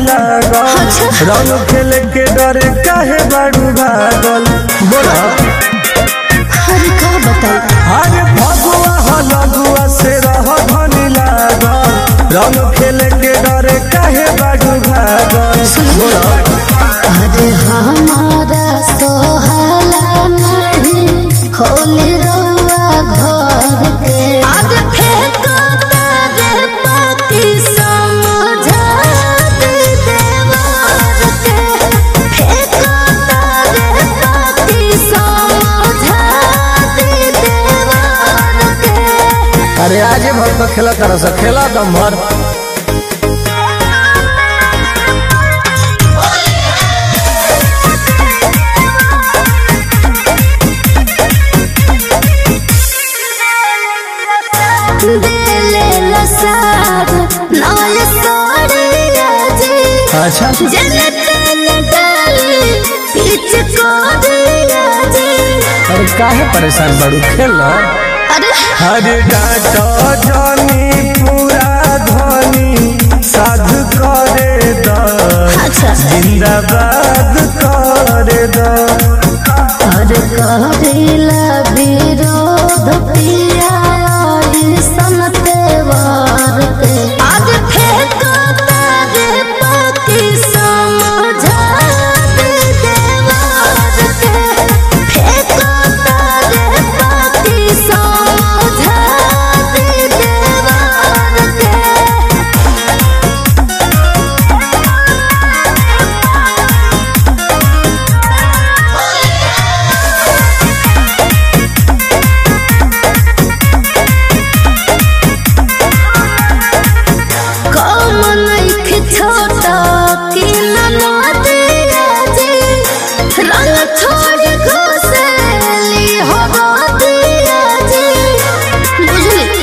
लागल रंग खेल के डरे काहे बाड़ू भागल बोला अरे का बताई अरे फगुआ हो लगुआ से रह धनी लागल रंग खेल के डरे काहे बाड़ू भागल बोला अरे हमारा सोहला नहीं खोली रउआ घर के आज फेंको तारे पाती समझा दे देवर के फेंको तारे पाती समझा दे देवर के अरे आजे भर तो खेला तरह से खेला दम भर दिले लसार नाल सोड़िया जी अच्छा जने तने डाली पीछ को दिया जी अरे काहे परेशान बाड़ू खेला अरे हरे डाटा जानी पूरा धनी साध करे द अच्छा जिंदाबाद करे द अरे कहिला विरोध पिया सनते वार के आज फेंको तारे पाती समझा दे देवार के फेंको तारे पाती समझा दे देवार के कम नइखे छोटा कि ननदिया जी रंग छोड़ घुसेली हो दिया जी बुझली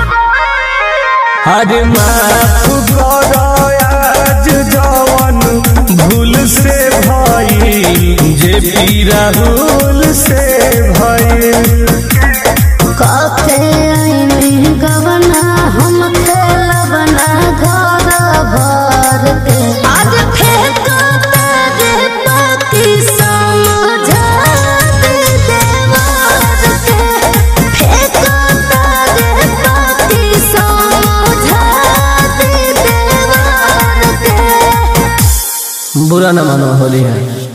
हरे माफ करो आज जवन भूल से भई जे पी राहुल से भई कते आईनी गवना हम खेलबना घर भर के आज फेंको तारे पाती समझा दे देवार के फेंको तारे पाती समझा दे देवार के बुरा न मानो होली है